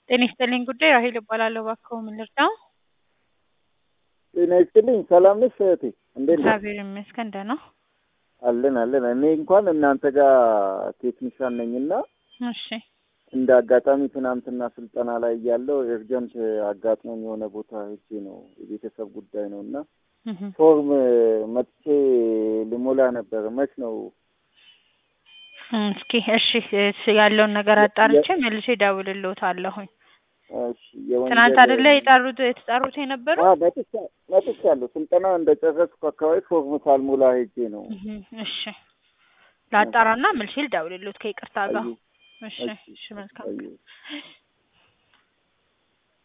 ጤና ይስጥልኝ ጉዳይ ራሄል እባላለሁ። እባክዎ ምን ልርዳው? ጤና ይስጥልኝ። ሰላም ነሽ እህቴ? እንዴት ነሽ? እግዚአብሔር ይመስገን ደህና። አለን አለን። እኔ እንኳን እናንተ ጋር ቴክኒሻን ነኝና እሺ እንደ አጋጣሚ ትናንትና ስልጠና ላይ እያለሁ ኤርጀንት አጋጥሞኝ የሆነ ቦታ ሄጄ ነው የቤተሰብ ጉዳይ ነው እና እህ ፎርም መጥቼ ልሞላ ነበር። መች ነው እስኪ እሺ እሺ ያለውን ነገር አጣርቼ መልሼ እደውልልዎታለሁኝ። እሺ የወንጀል ትናንት አይደለ የጠሩት የተጠሩት የነበረው? አዎ መጥቻ መጥቻለሁ። ስልጠና እንደጨረስኩ አካባቢ ፎርም ሳልሞላ ሄጄ ነው። እህ እሺ ላጣራና መልሼ ልደውልልዎት ከይቅርታ ጋር። አየሁ። እሺ እሺ፣ እሺ መልካም አየሁ።